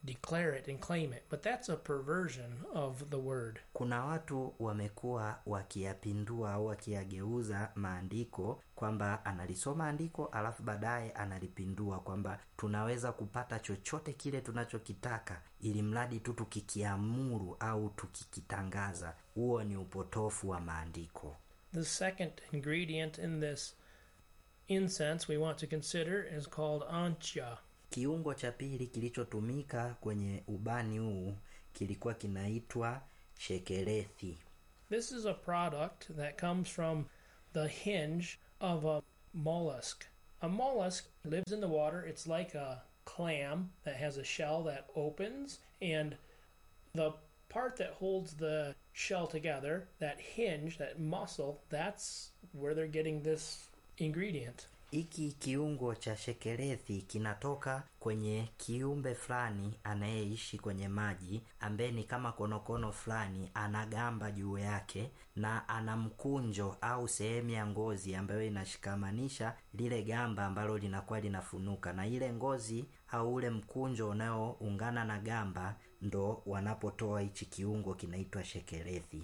Speaker 2: declare it and claim it. But that's a perversion of the word.
Speaker 1: kuna watu wamekuwa wakiyapindua au wakiyageuza maandiko kwamba analisoma andiko alafu baadaye analipindua kwamba tunaweza kupata chochote kile tunachokitaka ili mradi tu tukikiamuru au tukikitangaza huo ni upotofu wa maandiko
Speaker 2: The second ingredient in this incense we want to consider is called ancha.
Speaker 1: kiungo cha pili kilichotumika kwenye ubani huu kilikuwa kinaitwa shekerethi
Speaker 2: This is a product that comes from the hinge of a mollusk. A mollusk lives in the water. It's like a clam that has a shell that opens, and the part that holds the shell together, that hinge, that muscle, that's where they're getting this ingredient.
Speaker 1: hiki kiungo cha shekerethi kinatoka kwenye kiumbe fulani anayeishi kwenye maji ambaye ni kama konokono fulani ana gamba juu yake na ana mkunjo au sehemu ya ngozi ambayo inashikamanisha lile gamba ambalo linakuwa linafunuka na ile ngozi au ule mkunjo unaoungana na gamba ndo wanapotoa hichi kiungo kinaitwa shekerethi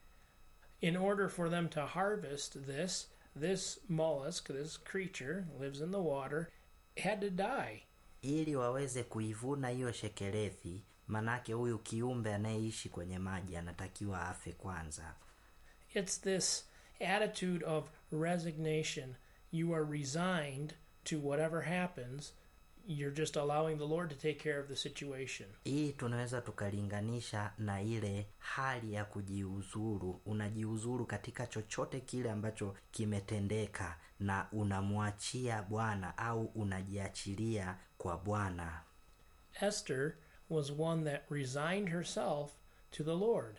Speaker 2: In order for them to harvest this, this mollusk, this creature, lives in the water, had to die.
Speaker 1: ili waweze kuivuna hiyo shekerethi manake huyu kiumbe anayeishi kwenye maji anatakiwa afe kwanza
Speaker 2: It's this attitude of resignation. You are resigned to whatever happens. You're just allowing the Lord to take care of the situation.
Speaker 1: hii tunaweza tukalinganisha na ile hali ya kujiuzuru unajiuzuru katika chochote kile ambacho kimetendeka na unamwachia bwana au unajiachilia kwa bwana
Speaker 2: Esther was one that resigned herself to the Lord.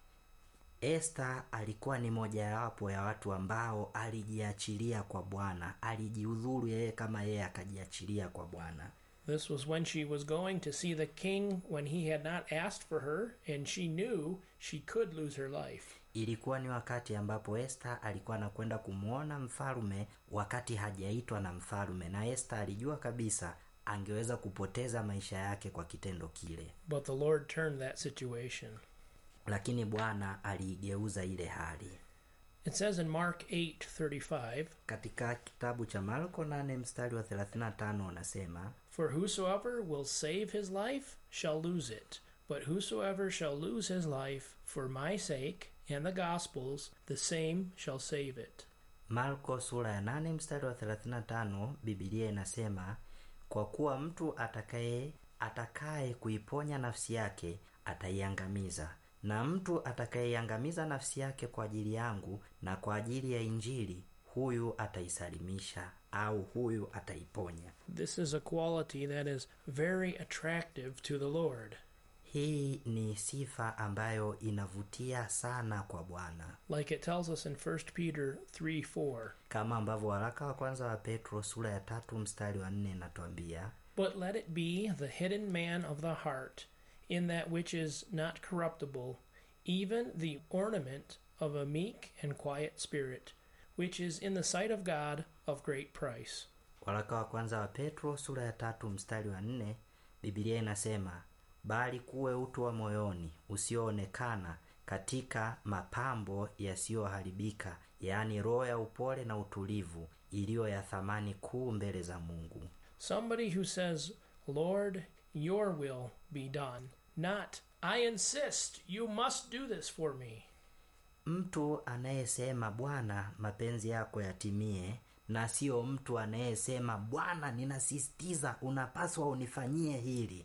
Speaker 1: Esta alikuwa ni mojawapo ya watu ambao alijiachilia kwa Bwana, alijiudhuru yeye kama yeye akajiachilia kwa Bwana.
Speaker 2: This was when she was going to see the king when he had not asked for her, and she knew she could lose her life.
Speaker 1: Ilikuwa ni wakati ambapo Esta alikuwa anakwenda kumwona mfalme wakati hajaitwa na mfalme, na Esta alijua kabisa angeweza kupoteza maisha yake kwa kitendo kile,
Speaker 2: But the Lord turned that situation.
Speaker 1: lakini Bwana aliigeuza ile hali.
Speaker 2: It says in Mark 8:35,
Speaker 1: Katika kitabu cha Marko 8 mstari wa 35 unasema
Speaker 2: For whosoever will save his life shall lose it, but whosoever shall lose his life for my sake and the gospel's, the same shall save it.
Speaker 1: Marko sura ya 8 mstari wa 35, Biblia inasema kwa kuwa mtu atakaye atakaye kuiponya nafsi yake ataiangamiza, na mtu atakayeiangamiza nafsi yake kwa ajili yangu na kwa ajili ya Injili, huyu ataisalimisha au huyu ataiponya.
Speaker 2: This is a quality that is very attractive to the Lord.
Speaker 1: Hii ni sifa ambayo inavutia sana kwa Bwana,
Speaker 2: Like it tells us in 1 Peter 3 4.
Speaker 1: kama ambavyo waraka wa kwanza wa Petro sura ya tatu mstari wa nne inatuambia
Speaker 2: But let it be the hidden man of the heart, in that which is not corruptible, even the ornament of a meek and quiet spirit, which is in the sight of God of great price.
Speaker 1: Waraka wa kwanza wa Petro sura ya tatu mstari wa nne Biblia inasema bali kuwe utu wa moyoni usioonekana katika mapambo yasiyoharibika, yaani roho ya upole na utulivu iliyo ya thamani kuu mbele za Mungu.
Speaker 2: Somebody who says, Lord, your will be done, not, I insist, you must do this for me.
Speaker 1: Mtu anayesema Bwana, mapenzi yako yatimie, na sio mtu anayesema Bwana, ninasisitiza unapaswa unifanyie hili.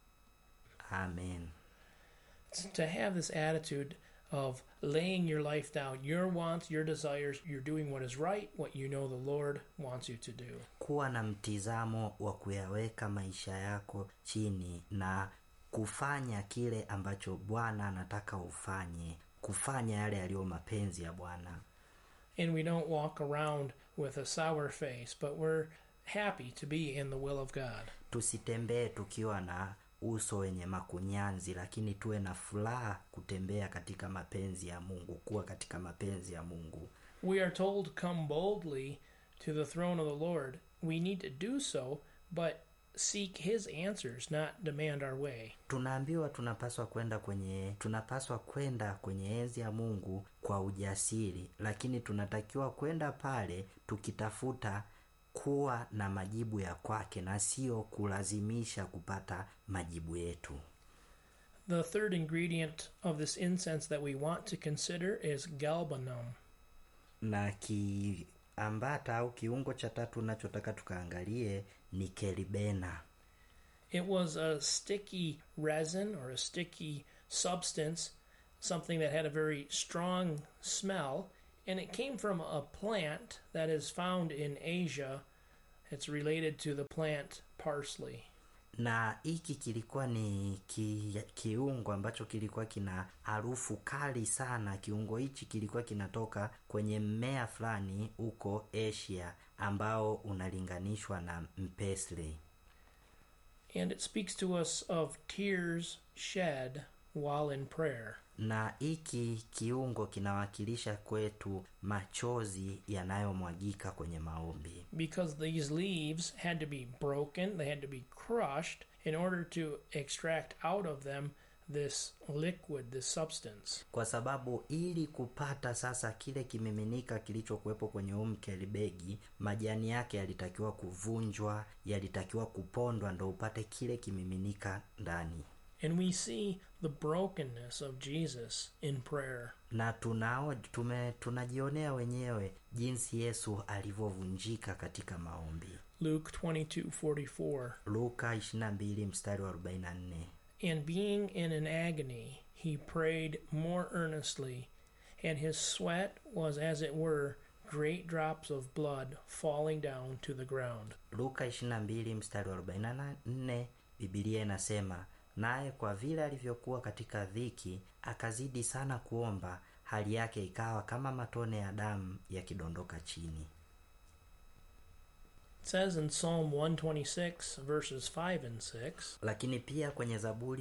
Speaker 1: Amen.
Speaker 2: to have this attitude of laying your life down, your wants, your desires, you're doing what is right, what you know the Lord wants you to do.
Speaker 1: kuwa na mtizamo wa kuyaweka maisha yako chini na kufanya kile ambacho bwana anataka ufanye kufanya yale yaliyo mapenzi ya bwana
Speaker 2: And we don't walk around with a sour face, but we're happy to be in the will of God.
Speaker 1: tusitembee tukiwa na uso wenye makunyanzi lakini tuwe na furaha kutembea katika mapenzi ya mungu kuwa katika mapenzi ya mungu
Speaker 2: We are told, Come boldly to the throne of the Lord. We need to do so, but seek his answers, not demand our way.
Speaker 1: tunaambiwa tunapaswa kwenda kwenye tunapaswa kwenda kwenye enzi ya mungu kwa ujasiri lakini tunatakiwa kwenda pale tukitafuta kuwa na majibu ya kwake na sio kulazimisha kupata majibu yetu
Speaker 2: The third ingredient of this incense that we want to consider is galbanum.
Speaker 1: na kiambata au kiungo cha tatu nachotaka tukaangalie ni keribena
Speaker 2: It was a sticky resin or a sticky substance, something that had a very strong smell, and it came from a plant that is found in Asia. It's related to the plant parsley.
Speaker 1: na hiki kilikuwa ni ki, kiungo ambacho kilikuwa kina harufu kali sana kiungo hichi kilikuwa kinatoka kwenye mmea fulani huko asia ambao unalinganishwa na mpesle
Speaker 2: And it speaks to us of tears shed while in prayer.
Speaker 1: na hiki kiungo kinawakilisha kwetu machozi yanayomwagika kwenye maombi
Speaker 2: because these leaves had to be broken, they had to be crushed in order to extract out of them this liquid, this substance.
Speaker 1: kwa sababu ili kupata sasa kile kimiminika kilichokuwepo kwenye huu mkelibegi majani yake yalitakiwa kuvunjwa yalitakiwa kupondwa ndo upate kile kimiminika ndani
Speaker 2: And we see the brokenness of Jesus in prayer.
Speaker 1: na tunao tume tunajionea wenyewe jinsi yesu alivyovunjika katika maombi
Speaker 2: Luke 22:44.
Speaker 1: luka 22 mstari wa 44
Speaker 2: And being in an agony, he prayed more earnestly, and his sweat was as it were great drops of blood falling down to the ground.
Speaker 1: luka 22 mstari wa 44 bibilia inasema naye kwa vile alivyokuwa katika dhiki akazidi sana kuomba hali yake ikawa kama matone ya damu yakidondoka chini
Speaker 2: It says in Psalm 126, verses 5 and 6,
Speaker 1: lakini pia kwenye zaburi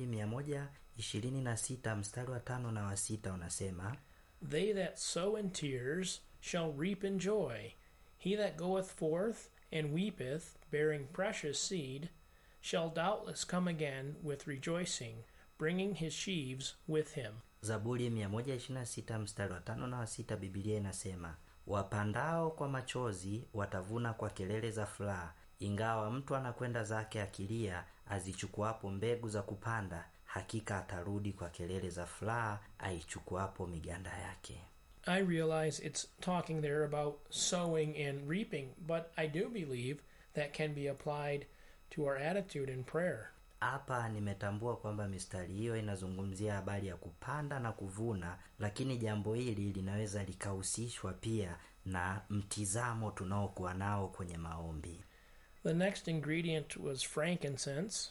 Speaker 1: 126 mstari wa tano na wa sita unasema
Speaker 2: They that sow in tears shall reap in joy. He that goeth forth and weepeth, bearing precious seed, shall doubtless come again with rejoicing, bringing his sheaves with him.
Speaker 1: zaburi 126 mstari wa tano na wa sita bibilia inasema wapandao kwa machozi watavuna kwa kelele za furaha ingawa mtu anakwenda zake akilia azichukuapo mbegu za kupanda hakika atarudi kwa kelele za furaha aichukuapo miganda yake
Speaker 2: I realize it's talking there about sowing and reaping, but I do believe that can be applied to our attitude in prayer.
Speaker 1: hapa nimetambua kwamba mistari hiyo inazungumzia habari ya kupanda na kuvuna lakini jambo hili linaweza likahusishwa pia na mtizamo tunaokuwa nao kwenye maombi
Speaker 2: The next ingredient was frankincense.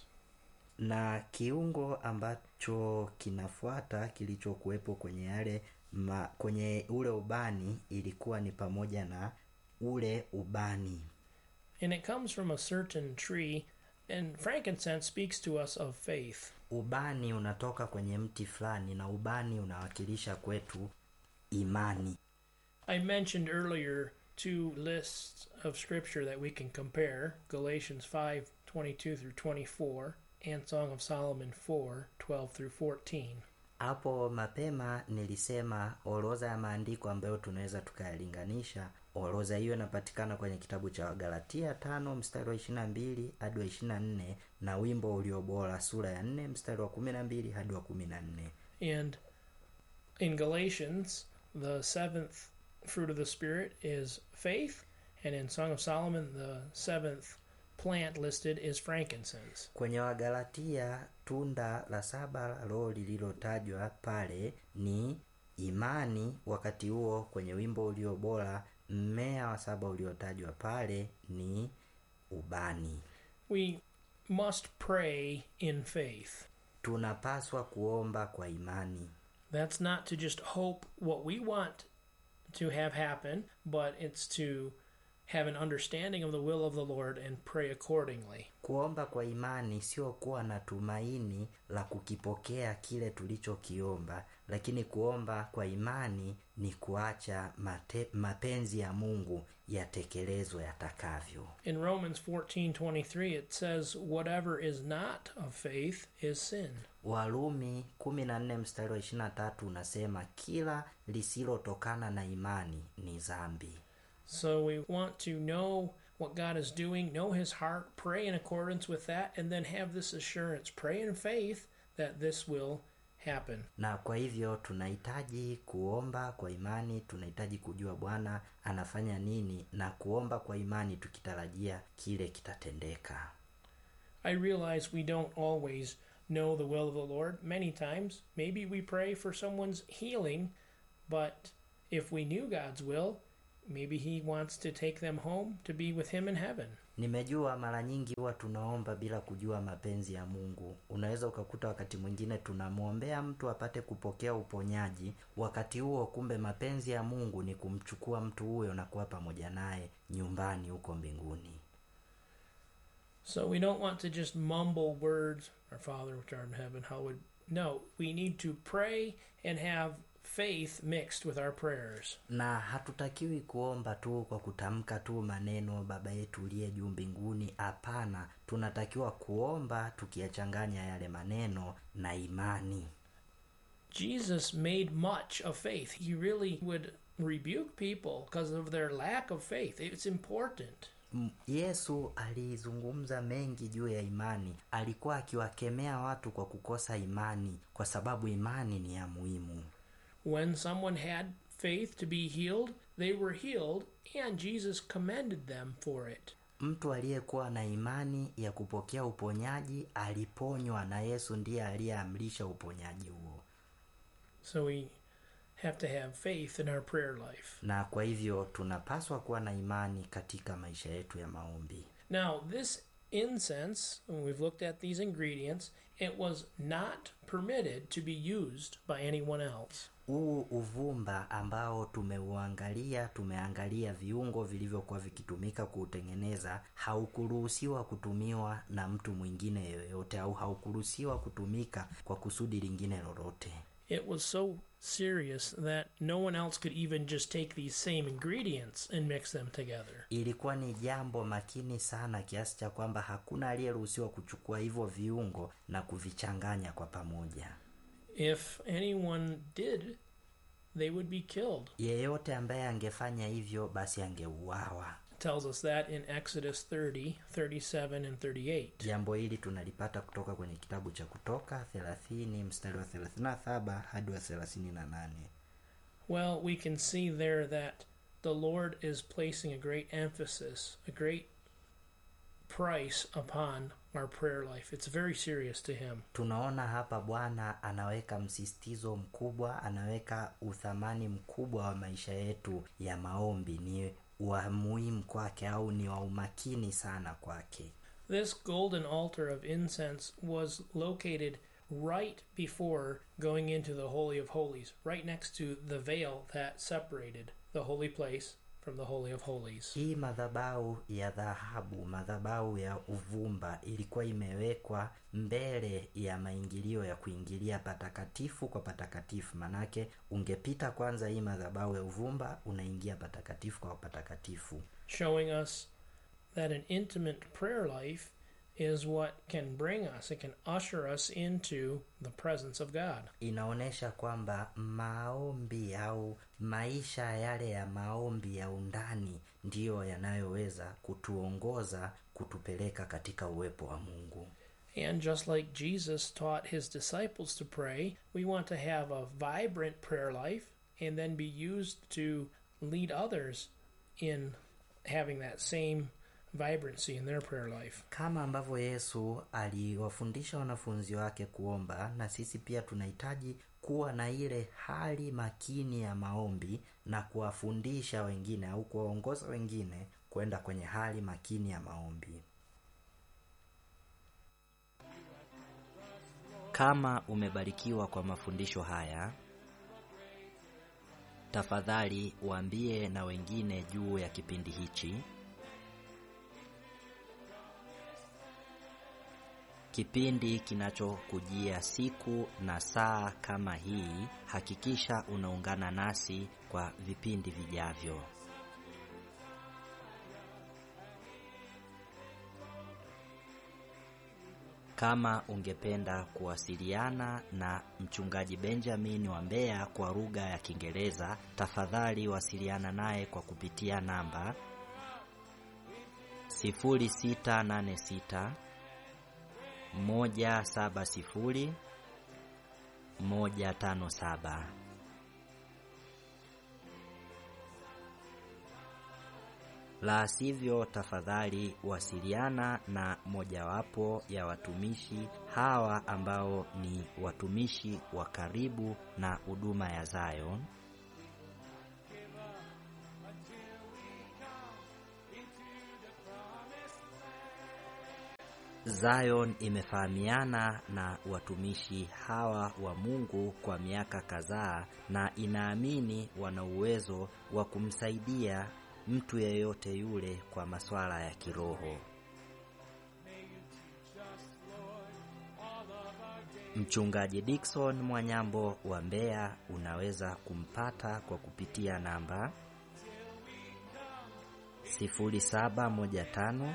Speaker 1: na kiungo ambacho kinafuata kilichokuwepo kwenye yale ma, kwenye ule ubani ilikuwa ni pamoja na ule ubani
Speaker 2: and it comes from a certain tree and frankincense speaks to us of faith
Speaker 1: ubani unatoka kwenye mti fulani na ubani unawakilisha kwetu imani
Speaker 2: i mentioned earlier two lists of scripture that we can compare galatians 5 22 through 24 and song of solomon 4 12 through 14
Speaker 1: hapo mapema nilisema orodha ya maandiko ambayo tunaweza tukayalinganisha orodha hiyo inapatikana kwenye kitabu cha wagalatia tano mstari wa ishirina mbili hadi wa ishirina nne na wimbo ulio bora sura ya nne mstari wa kumi na mbili hadi wa kumi na nne
Speaker 2: and in galatians the seventh fruit of the spirit is faith and in song of solomon the seventh plant listed is frankincense
Speaker 1: kwenye wagalatia tunda la saba la roho lililotajwa pale ni imani wakati huo kwenye wimbo ulio bora mmea wa saba uliotajwa pale ni ubani
Speaker 2: we must pray in faith.
Speaker 1: tunapaswa kuomba kwa imani
Speaker 2: That's not to just hope what we want to have happen, but it's to have an understanding of the will of the Lord and pray accordingly.
Speaker 1: kuomba kwa imani sio kuwa na tumaini la kukipokea kile tulichokiomba lakini kuomba kwa imani ni kuacha mate, mapenzi ya mungu yatekelezwe yatakavyo
Speaker 2: In Romans 14:23 it says whatever is not of faith is sin.
Speaker 1: warumi 14 mstari wa 23 unasema kila lisilotokana na imani ni zambi
Speaker 2: So we want to know what God is doing, know his heart, pray in accordance with that and then have this assurance, pray in faith that this will happen.
Speaker 1: na kwa hivyo tunahitaji kuomba kwa imani tunahitaji kujua bwana anafanya nini na kuomba kwa imani tukitarajia kile kitatendeka
Speaker 2: I realize we don't always know the will of the Lord. Many times, maybe we pray for someone's healing, but if we knew God's will, maybe He wants to take them home to be with Him in heaven.
Speaker 1: nimejua mara nyingi huwa tunaomba bila kujua mapenzi ya mungu unaweza ukakuta wakati mwingine tunamwombea mtu apate kupokea uponyaji wakati huo kumbe mapenzi ya mungu ni kumchukua mtu huyo na kuwa pamoja naye nyumbani huko mbinguni
Speaker 2: So we don't want to just mumble words, Our Father which art in heaven, hallowed. No, we need to pray and have faith mixed with our prayers.
Speaker 1: na hatutakiwi kuomba tu kwa kutamka tu maneno baba yetu uliye juu mbinguni hapana tunatakiwa kuomba tukiyachanganya yale maneno na imani
Speaker 2: Jesus made much of faith. He really would rebuke people because of their lack of faith. It's important.
Speaker 1: M- yesu alizungumza mengi juu ya imani alikuwa akiwakemea watu kwa kukosa imani kwa sababu imani ni ya muhimu
Speaker 2: When someone had faith to be healed, they were healed, and Jesus commended them for it.
Speaker 1: mtu aliyekuwa na imani ya kupokea uponyaji aliponywa na yesu ndiye aliyeamrisha uponyaji huo
Speaker 2: So we have to have faith in our prayer life.
Speaker 1: na kwa hivyo tunapaswa kuwa na imani katika maisha yetu ya maombi
Speaker 2: Now, this incense, when we've looked at these ingredients, it was not permitted to be used by anyone else.
Speaker 1: huu uvumba ambao tumeuangalia tumeangalia viungo vilivyokuwa vikitumika kuutengeneza haukuruhusiwa kutumiwa na mtu mwingine yoyote au haukuruhusiwa kutumika kwa kusudi lingine lolote
Speaker 2: It was so serious that no one else could even just take these same ingredients and mix them together.
Speaker 1: ilikuwa ni jambo makini sana kiasi cha kwamba hakuna aliyeruhusiwa kuchukua hivyo viungo na kuvichanganya kwa pamoja
Speaker 2: If anyone did, they would be killed.
Speaker 1: yeyote ambaye angefanya hivyo basi angeuawa
Speaker 2: It tells us that in Exodus 30, 37, and 38.
Speaker 1: jambo hili tunalipata kutoka kwenye kitabu cha kutoka 30 mstari wa 37 hadi wa 38
Speaker 2: Well, we can see there that the Lord is placing a great emphasis, a great price upon our prayer life. It's very serious to Him.
Speaker 1: tunaona hapa bwana anaweka msisitizo mkubwa anaweka uthamani mkubwa wa maisha yetu ya maombi ni wa muhimu kwake au ni wa umakini sana kwake
Speaker 2: This golden altar of incense was located right before going into the Holy of Holies, right next to the veil that separated the holy place from the Holy of Holies.
Speaker 1: hii madhabau ya dhahabu madhabau ya uvumba ilikuwa imewekwa mbele ya maingilio ya kuingilia patakatifu kwa patakatifu manake ungepita kwanza hii madhabau ya uvumba unaingia patakatifu kwa patakatifu
Speaker 2: showing us that an intimate prayer life is what can bring us, it can usher us into the presence of God.
Speaker 1: inaonyesha kwamba maombi au maisha yale ya maombi ya undani ndiyo yanayoweza kutuongoza kutupeleka katika uwepo wa mungu
Speaker 2: And just like Jesus taught his disciples to pray, we want to have a vibrant prayer life and then be used to lead others in having that same vibrancy in their prayer life.
Speaker 1: kama ambavyo yesu aliwafundisha wanafunzi wake kuomba na sisi pia tunahitaji kuwa na ile hali makini ya maombi na kuwafundisha wengine au kuwaongoza wengine kwenda kwenye hali makini ya maombi kama umebarikiwa kwa mafundisho haya tafadhali waambie na wengine juu ya kipindi hichi kipindi kinachokujia siku na saa kama hii. Hakikisha unaungana nasi kwa vipindi vijavyo. Kama ungependa kuwasiliana na mchungaji Benjamin wa Mbeya kwa lugha ya Kiingereza, tafadhali wasiliana naye kwa kupitia namba 0686 170 157. La sivyo, tafadhali wasiliana na mojawapo ya watumishi hawa ambao ni watumishi wa karibu na huduma ya Zion. Zion imefahamiana na watumishi hawa wa Mungu kwa miaka kadhaa na inaamini wana uwezo wa kumsaidia mtu yeyote yule kwa masuala ya kiroho. Mchungaji Dickson Mwanyambo wa Mbeya unaweza kumpata kwa kupitia namba 0715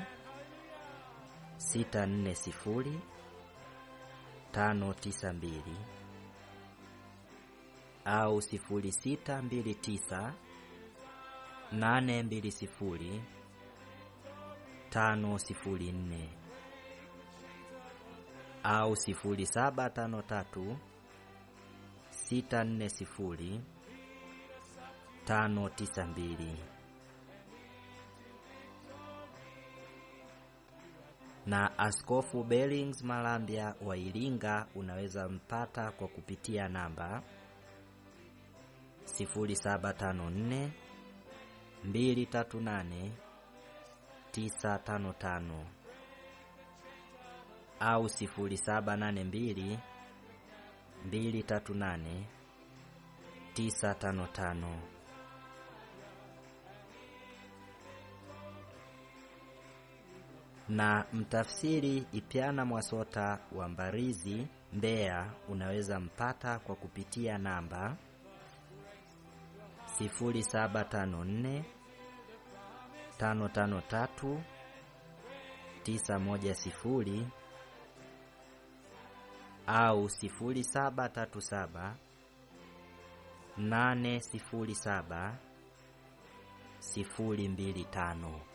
Speaker 1: 640 592 au 0629 nane mbili sifuri tano sifuri nne au sifuri saba tano tatu sita nne sifuri tano tisa mbili na Askofu Bellings Malambya wa Iringa unaweza mpata kwa kupitia namba sifuri saba tano nne mbili tatu nane tisa tano tano au sifuri saba nane mbili mbili tatu nane tisa tano tano. Na mtafsiri Ipyana Mwasota wa Mbarizi, Mbeya unaweza mpata kwa kupitia namba 0754 553 910 au 0737 807 025.